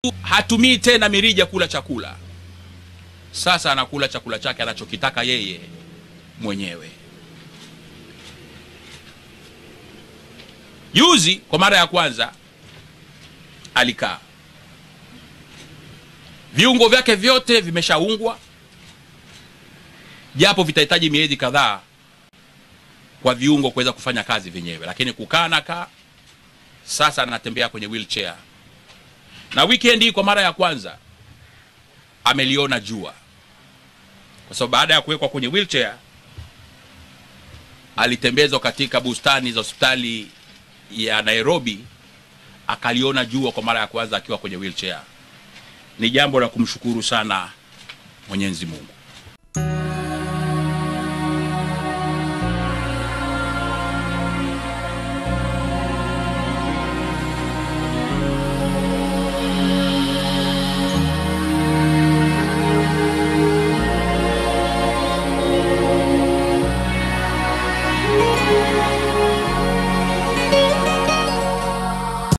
hatumii tena mirija kula chakula. Sasa anakula chakula chake anachokitaka yeye mwenyewe. Juzi kwa mara ya kwanza alikaa, viungo vyake vyote vimeshaungwa, japo vitahitaji miezi kadhaa kwa viungo kuweza kufanya kazi vyenyewe, lakini kukaa na kaa. Sasa anatembea kwenye wheelchair, na weekend hii kwa mara ya kwanza ameliona jua, kwa sababu baada ya kuwekwa kwenye wheelchair alitembezwa katika bustani za hospitali ya Nairobi, akaliona jua kwa mara ya kwanza akiwa kwenye wheelchair. Ni jambo la kumshukuru sana Mwenyezi Mungu.